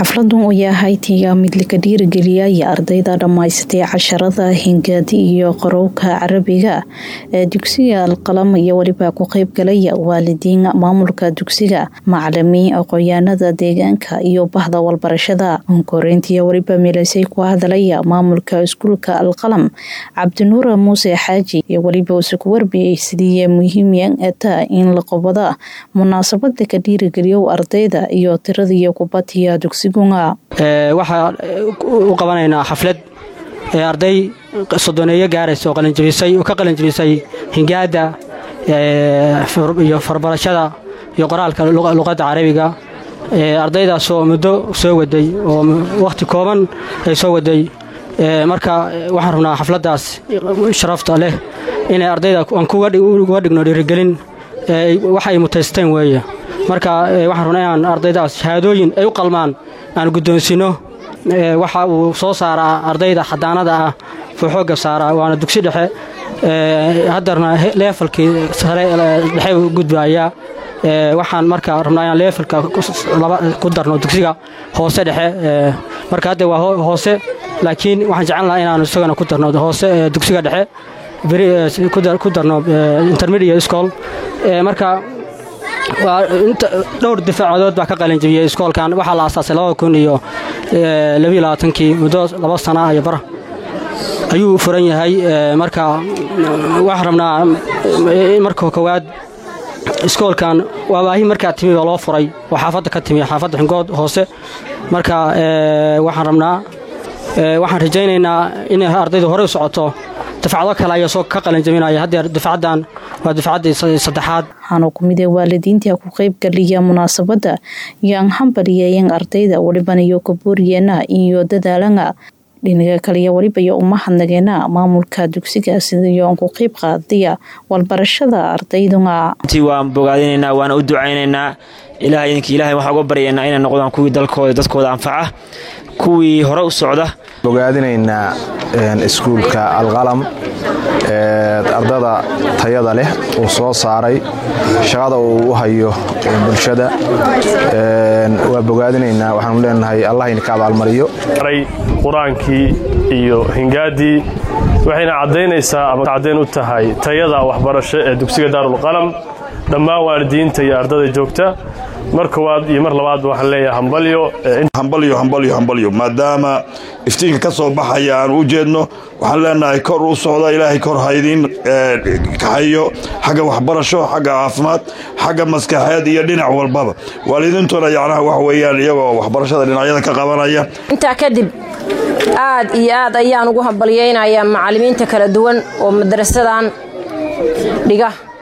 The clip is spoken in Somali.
xafladun oo yahay tiga mid laka dhiirigeliyaya ardayda dhammaysatay casharada hingaadi iyo qorowka carabiga ee dugsiga alqalam iyo weliba ku qeybgalaya waalidiin maamulka dugsiga macalimiin aqoonyaanada deegaanka iyo bahda walbarashada onkoreyntiiyo weliba milaysay ku hadalaya maamulka iskuulka alqalam cabdinuur muuse xaaji iyo weliba use ku warbiyey sidii muhiimiyan eta in la qobada munaasabada ka dhiirigeliyo ardayda iyo tiradiiyo kubatiya waxaa u qabanaynaa xaflad ee arday sodoneeyo gaaraysa oo qalinjabisay oo ka qalinjabisay hingaada iyo farbarashada iyo qoraalka luqadda carabiga ardaydaasoo muddo soo waday oo wakhti kooban ay soo waday marka waxaan rabnaa xafladdaas sharafta leh inay ardayda aan kuga dhigno dhiirigelin wax ay mutaysteen weeye marka waxaan rabnaa inaan ardaydaas shahaadooyin ay u qalmaan aan guddoonsinno waxa uu soo saaraa ardayda xadaanada ah fuu xoogga saaraa waana dugsi dhexe haddarna leefalkii sare dhexe u gudbayaa waxaan marka rabnaa inaan leefalka ku darno dugsiga hoose dhexe marka hadda waa hoose laakiin waxaan jeclan lahaa inaanu isagana ku darno hoose dugsiga dhexe ku darno intermediate school marka waa dhowr difaacadood baa ka qalinjabiyey iskoolkan waxaa la aasaasay labada kun iyo labiyo labaatankii muddo laba sana iyo bar ayuu furan yahay marka waxaan rabnaa marka koowaad iskoolkan waa baahi markaa timi baa loo furay oo xaafadda ka timi xaafadda xingood hoose marka waxaan rabnaa waxaan rajaynaynaa inay ardaydu horey u socoto dafacdo kale ayaa soo ka qalinjabinaya haddeer dafacaddan waa dafcaddii saddexaad waxaana ku mid ee waalidiinta ku qeybgaliya munaasabadda yoan hambalyeeyan ardayda welibana iyo kabooriyeena iyo dadaalana dhinaga kaliya weliba iyo uma hadnageena maamulka dugsiga sidayoon ku qeyb qaadaya walbarashada ardayduna intii waan bogaadinaynaa waana u ducaynaynaa ilahay idinkii ilahay waxaan uga baryaynaa inay noqdaan kuwii dalkooda dadkooda anfaca kuwii hore u socda bogaadinaynaa iskuulka alqalam ardada tayada leh uu soo saaray shaqada uu u hayo bulshada waa bogaadinaynaa waxaanu leenahay allah idinka abaalmariyo qur-aankii iyo hingaadii waxayna caddaynaysaa ama caddayn u tahay tayada waxbarasho ee dugsiga daarulqalam dhammaan waalidiinta iyo ardada joogta mar koowaad iyo mar labaadba waxaan leeyahay hambalyo hambalyo hambalyo hambalyo maadaama iftiinka ka soo baxaya aan u jeedno waxaan leenahay kor u socda ilaahay kor haydiin kaxayo xagga waxbarasho xagga caafimaad xagga maskaxeed iyo dhinac walbaba waalidiintuna yacnaha wax weeyaan iyagoo waxbarashada dhinacyada ka qabanaya intaa kadib aad iyo aad ayaan ugu hambalyaynayaa macallimiinta kala duwan oo madarasadan dhiga